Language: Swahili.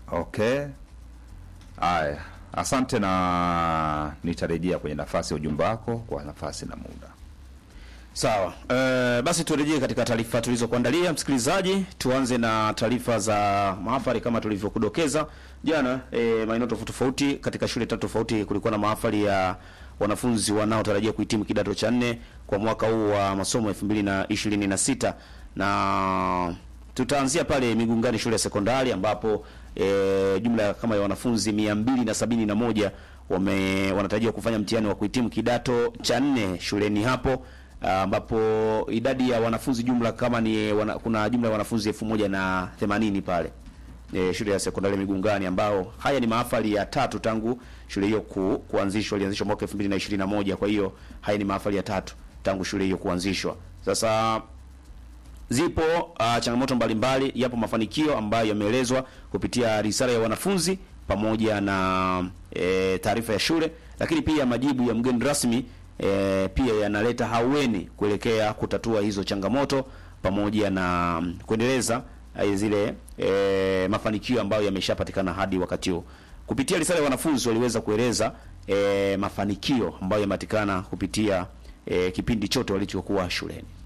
Okay. Aya, asante na nitarejea kwenye nafasi ya ujumbe wako kwa nafasi na muda. Sawa. Uh, basi turejee katika taarifa tulizokuandalia msikilizaji. Tuanze na taarifa za mahafali kama tulivyokudokeza jana. E, maeneo tofauti tofauti katika shule tatu tofauti kulikuwa na mahafali ya wanafunzi wanaotarajia kuhitimu kidato cha nne kwa mwaka huu wa masomo 2026 na tutaanzia pale Migungani shule ya sekondari ambapo e, jumla kama ya wanafunzi mia mbili na sabini na moja wame wanatarajiwa kufanya mtihani wa kuhitimu kidato cha nne shuleni hapo ambapo idadi ya wanafunzi jumla kama ni wana, kuna jumla ya wanafunzi elfu moja na themanini pale e, shule ya sekondari Migungani, ambao haya ni mahafali ya tatu tangu shule hiyo ku, kuanzishwa. Ilianzishwa mwaka 2021 kwa hiyo haya ni mahafali ya tatu tangu shule hiyo kuanzishwa. Sasa zipo uh, changamoto mbalimbali, yapo mafanikio ambayo yameelezwa kupitia risala ya wanafunzi pamoja na e, taarifa ya shule, lakini pia majibu ya mgeni rasmi e, pia yanaleta haueni kuelekea kutatua hizo changamoto pamoja na mm, kuendeleza eh, zile e, mafanikio ambayo yameshapatikana hadi wakati huu. Kupitia risala ya wanafunzi waliweza kueleza e, mafanikio ambayo yamepatikana kupitia e, kipindi chote walichokuwa shuleni.